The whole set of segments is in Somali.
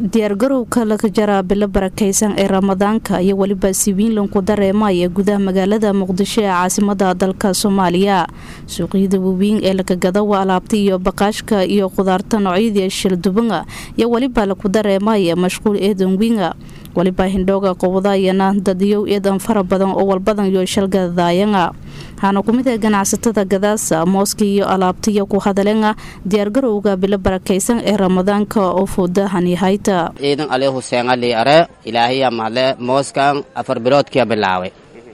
diyaargarowka laga jaraa bilo barakaysan ee ramadaanka iyo weliba siwiinlanku dareemaya gudaha magaalada muqdisho ee caasimada dalka soomaaliya suuqyada waweyn ee lakagada waa alaabta iyo baqaashka iyo qudaarta noocyadii shildubanga iyo weliba laku dareemaya mashquul eedan winga waliba hindhooga qowdayana dadiyow eedan fara badan oo walbadan iyo shalgadayanga waxaana kumid ah ganacsatada gadaasa mooska iyo alaabtaiyo ku hadalenga diyaargarowga bilo barakaysan ee ramadaanka oo fuudahanyahayta ciidan ali huseen ali are ilaahiya mahadle mooskan afar biloodkiya bilaaway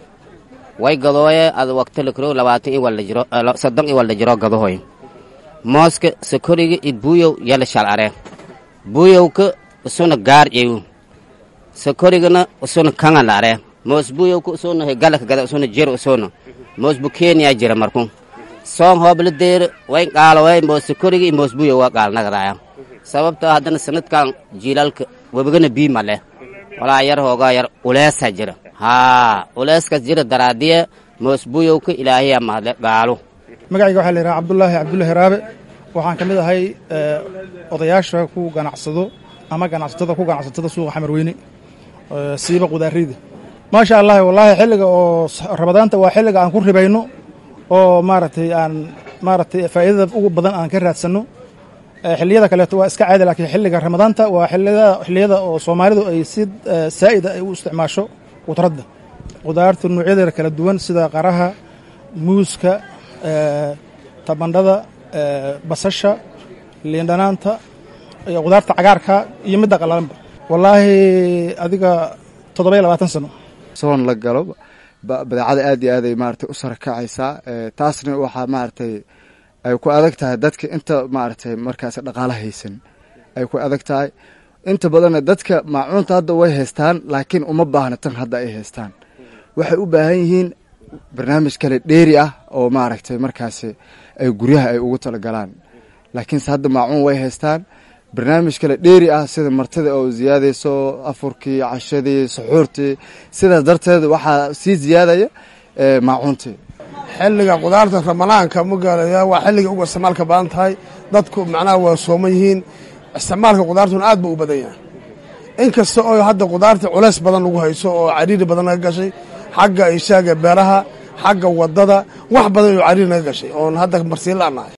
way gadooye ad waqtilikro labaatan i walda jiro soddon i walda jiro gadohoy mooska sakoriga i buuyow yala shal are buuyowka usuna gaar ew sakorigana usuna kangala are moos buuyowka usuna hegalaka gada usuna jir usuna moos bu kenya jira marku soon hoobla deer way qaalaway moos sakoriga i moos buuyow waa qaalnagadaya sababta haddana sanadkan jiilaalka webigana bii male walaa yar hoogaa yar uleesa jira haa uleeskas jira daraadiye moos buuyowka ilaahiya mahadle gaalo magacayga waxaa la yidhaha cabdulaahi cabdullaahi raabe waxaan ka mid ahay odayaasha ku ganacsado ama ganacsatada ku ganacsatada suuqa xamarweyne siiba qudaariyda maasha allahi wallaahi xilliga oo ramadaanta waa xilliga aan ku ribayno oo maaragtay aan maaragtay faa'iidada ugu badan aan ka raadsanno xilliyada kaleeto waa iska caadi laakiin xilliga ramadaanta waa xilliyada oo soomaalidu ay si saa'ida ay u isticmaasho qudradda qudaarta noocyadeeda kala duwan sida qaraha muuska tabandhada basasha liindhanaanta iyo qudaarta cagaarka iyo midda qalalanba wallaahi adiga toddoba-iyo labaatan sano soon la galo badeecada aad iyo aaday maaragtay u sarakacaysaa taasna waxaa maaragtay ay ku adag tahay dadka inta maaragtay markaas dhaqaalo haysan ay ku adag tahay inta badanna dadka maacuunta hadda way haystaan laakiin uma baahna tan hadda ay haystaan waxay u baahan yihiin barnaamij kale dheeri ah oo maaragtay markaasi ay guryaha ay ugu talagalaan laakiinse hadda maacuun way haystaan barnaamij kale dheeri ah sida martida oo ziyaadayso afurkii cashadii suxuurtii sidaas darteed waxaa sii ziyaadaya maacuuntii xilliga qudaarta ramadaanka magaalaya waa xilliga ugu isticmaalka badan tahay dadku macnaha waa sooman yihiin isticmaalka qudaartuna aad buu u badan yahay inkasta oo hadda qudaarta culays badan lagu hayso oo cariiri badan naga gashay xagga ishaaga beeraha xagga wadada wax badan oo cariiri naga gashay oon hadda marsiin la'nahay